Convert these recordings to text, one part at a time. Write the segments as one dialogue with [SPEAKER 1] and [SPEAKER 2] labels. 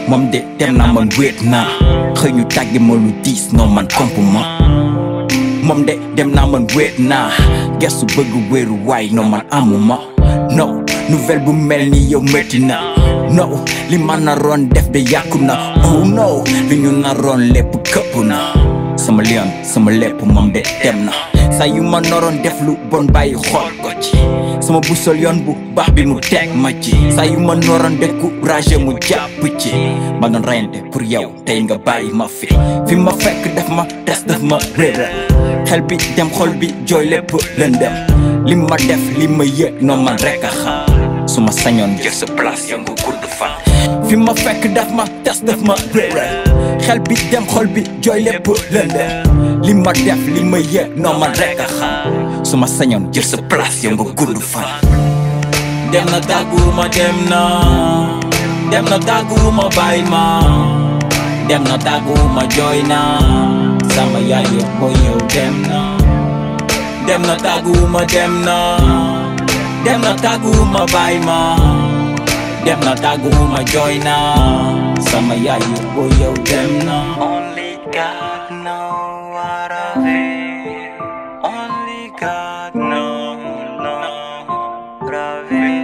[SPEAKER 1] moom de dem naa man wéet naa xëy ñu tàgge ma lu diis non man komp ma moom de dem naa man wéet naa gestu bëgg wéeru waay non man amuma no nouvelle bu mel ni yow métti na no li ma naroon def de yàqu na oh no li ñu naroon lépp këpp na sama lion sama lépp moom de dem na saa yu ma noroon def lu bon bàyyi xool ko ci sama busol yoon bu baax bi mu teg ma ci saa yu ma noroon découragé mu jàpp ci ma doon reyante pour yow tey nga bàyyi ma fi fi ma fekk def ma des def ma réeral xel bi dem xol bi jooy lépp lëndëm li ma def li ma yëg noonu man rek a xam su ma sañoon jël sa place yow nga gudd fan fi ma fekk def ma des def ma réeral xel bi dem xol bi jooy lépp lëndëm li ma def li ma yëg noonu man rek a xam su ma sañoon jël sa place yow nga gudd fan dem na tàgguma dem na dem na tàgguma bàyyi ma dem na tàgguma jooy na sama yaay yëpp boo yow dem na dem na tàgguma dem na dem na tàgguma bàyyi ma dem na tàgguma jooy na sama yaay yëpp boo yow dem na
[SPEAKER 2] Only God knows what I feel. Only God knows, knows what I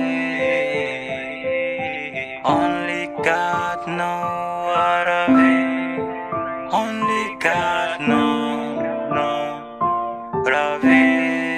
[SPEAKER 2] feel. Only God knows what I feel. Only God knows, knows what I feel.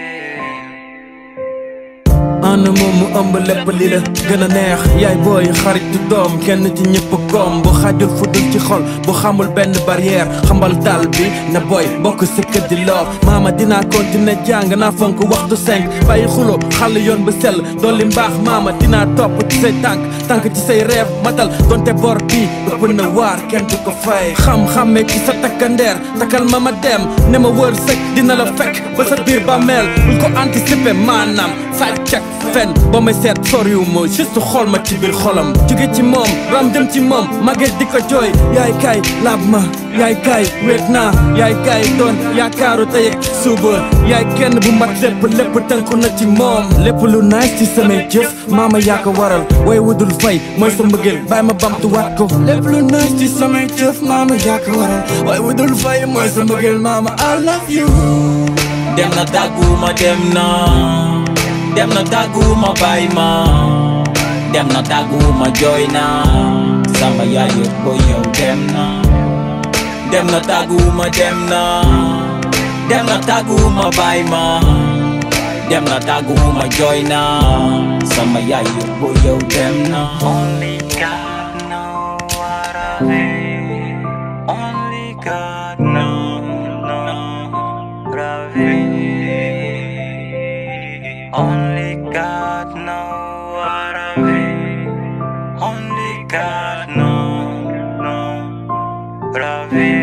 [SPEAKER 3] ànd moom mu ëmb lépp li la gën a neex yaay booy xarit du doom kenn ci ñëpp koom bu xajul fu dul ci xol bu xamul benn barrière xambal dal bi na booy bokk si kër di loor maama dinaa continuer jàng naa fonk waxtu cinq bàyyi xulo xàll yoon ba sell dolli mbaax maama dinaa topp ci say tànk tànk ci say reef matal donte bor bi ëpp na waar kenn du ko fay xam-xamme ci sa takkandeer takkal ma ma dem ne ma wër sëg dina la fekk ba sa biir bàmmeel bul ko anticiper maanaam sàcc ak fen ba may seet soriwu ma juste xool ma ci biir xolam jóge ci moom ram dem ci moom mage di ko jooy yaay kaay laab ma yaay kaay wéet naa yaay kaay doon yaakaaru tey ak suba yaay kenn bu mat lépp lépp tënku na ci moom lépp lu nice ci samay jëf maama yaa ko waral way wudul fay mooy sa mbëggeel bàyyi ma bamtuwaat ko lépp lu nice ci samay jëf maama yaa ko waral way wudul fay mooy sa mbëggeel maama I love you
[SPEAKER 1] dem na tàgguma dem na dem na tàgguma bàyyi ma dem na tàgguma jooy na sama yaay yëpp boo yow dem na dem na tàgguma dem na dem na tàgguma bàyyi ma dem na tàgguma jooy na sama yaay yëpp boo yow dem na
[SPEAKER 2] Only God knows what I feel. Only God knows, knows what I feel. Only God knows what I feel. Only God knows, knows what I feel.